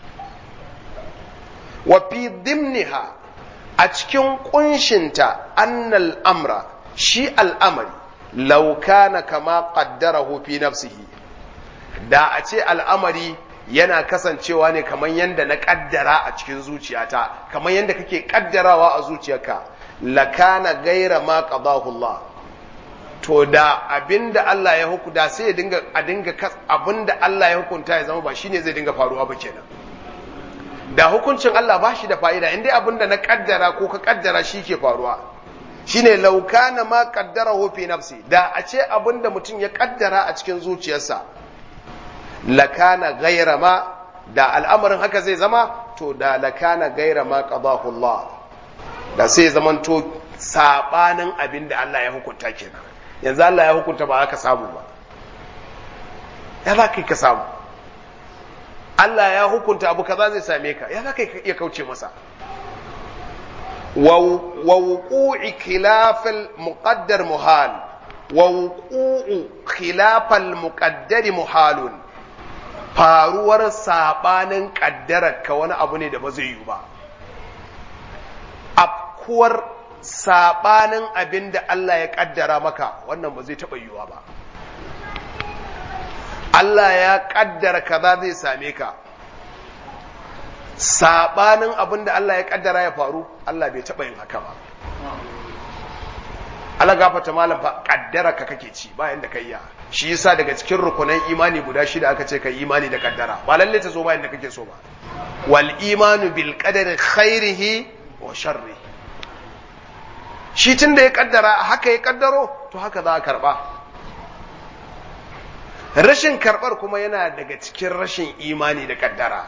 wa fi dimniha a cikin kunshinta annal amra shi al'amari laukana kama qaddarahu fi nafsihi da a ce al'amari yana kasancewa ne kamar yadda na kaddara a cikin zuciyata kamar yadda kake kaddarawa a zuciyarka lakana gaira ma qadahu Allah to da abinda Allah ya hukunta sai ya dinga a dinga abinda Allah ya hukunta ya zama ba shine zai dinga faruwa ba kenan da hukuncin Allah ba shi da fa'ida inda abinda na kaddara ko ka kaddara shi ke faruwa shine laukana ma qaddarahu fi nafsi da a ce abinda mutum ya kaddara a cikin zuciyarsa lakana gaira ma da al'amarin haka zai zama to da lakana gaira ma qadahu Allah da sai zamanto sabanin abin da Allah ya hukunta kenan yanzu Allah ya hukunta ba haka samu ba ya za ka ka samu Allah ya hukunta abu kaza zai same ka ya za ka iya kauce masa wa wuqu'i khilafal muqaddar muhal wa wuqu'u khilafal muqaddari muhalun faruwar sabanin kaddarar ka wani abu ne da ba zai yi ba afkuwar sabanin abin da Allah ya kaddara maka wannan ba zai taɓa yiwuwa ba Allah ya kaddara kaza zai same ka sabanin abin da Allah ya kaddara ya faru Allah bai taɓa yin haka ba Allah gafata malam fa kaddara ka kake ci bayan da kai ya shi yasa daga cikin rukunan imani guda shida aka ce kai imani da kaddara ba lalle ta zo bayan da kake so ba wal imanu bil qadari khairihi wa sharrihi shi tunda ya kaddara haka ya kaddaro to haka za a karba rashin karbar kuma yana daga cikin rashin imani da kaddara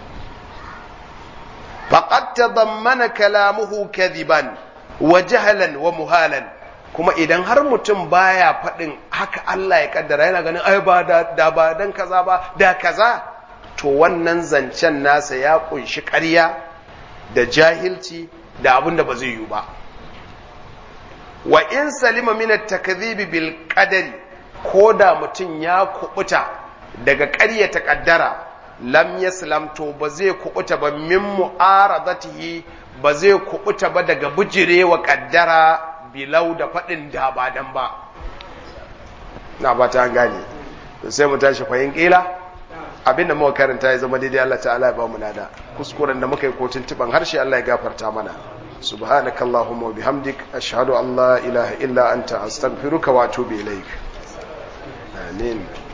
faqad tadammana kalamuhu kadhiban wa jahlan wa muhalan kuma idan har mutum baya faɗin haka Allah ya kaddara yana ganin ai ba da ba dan kaza ba da kaza to wannan zancen nasa ya kunshi ƙarya da jahilci da abin da ba zai yi ba wa in salima min at-takdhibi bil qadari ko da mutum ya kubuta daga ƙaryata kaddara lam yaslam to ba zai kubuta ba min mu'aradatihi ba zai kubuta ba daga bijirewa kaddara bilau da faɗin da ba dan ba na ba ta gane to sai mu tashi fahim ƙila abinda muka karanta ya zama daidai Allah ta'ala ya ba mu nada kuskuren da muka yi kotun tuban harshe Allah ya gafarta mana subhanakallahumma wa bihamdik ashhadu an la ilaha illa anta astaghfiruka wa atubu ilaik amin